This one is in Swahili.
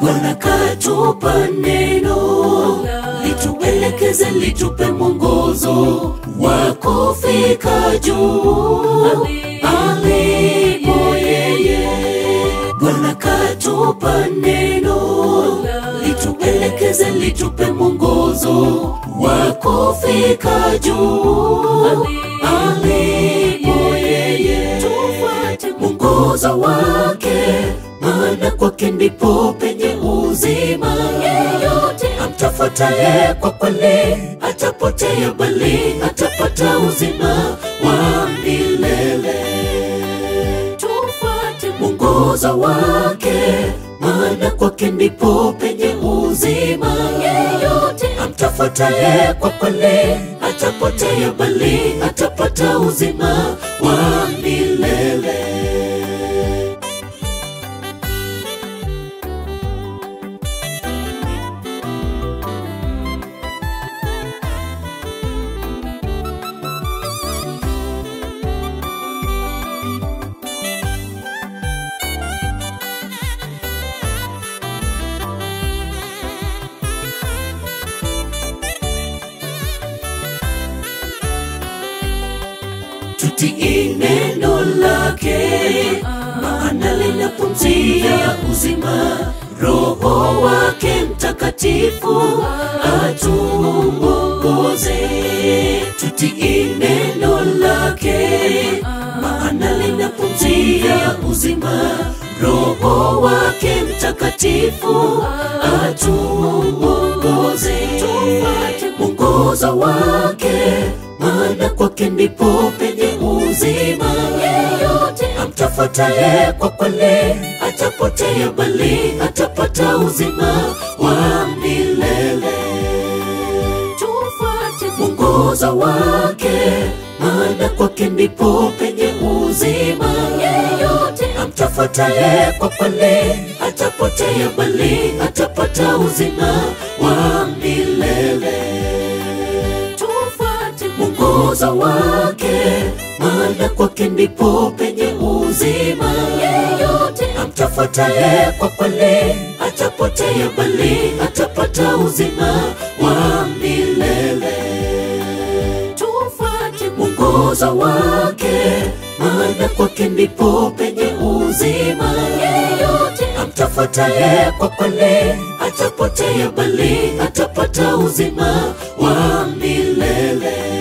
Bwana katupa neno lituelekeze, litupe mwongozo wa kufika juu alipo yeye. Bwana katupa neno lituelekeze, litupe mwongozo wa kufika juu alipo yeye. Tufuate mwongozo wake, maana kwake ndipo penye uzima. Yeyote amtafuataye kwa kweli atapotea, bali atapata uzima wa milele tufuate mwongozo wake, maana kwake ndipo penye uzima. Yeyote amtafuataye kwa kweli atapotea, bali atapata uzima wa milele. tutii neno lake, maana lina pumzi ya uzima. Roho wake Mtakatifu atuongoze. Tutii neno lake, maana lina pumzi ya uzima. Roho wake Mtakatifu atuongoze. Tufuate mwongozo wake maana kwake ndipo penye uzima. Yeyote amtafuataye kwa kweli atapotea, bali atapata uzima wa milele. Tufuate mwongozo wake, maana kwake ndipo penye uzima. Yeyote amtafuataye kwa kweli atapotea, bali atapata uzima wa milele tufuate mwongozo wake, maana kwake ndipo penye uzima. Yeyote amtafuataye kwa kweli atapotea, bali atapata uzima wa milele. Tufuate mwongozo wake, maana kwake ndipo penye uzima. Yeyote amtafuataye kwa kweli atapotea, bali atapata uzima wa milele.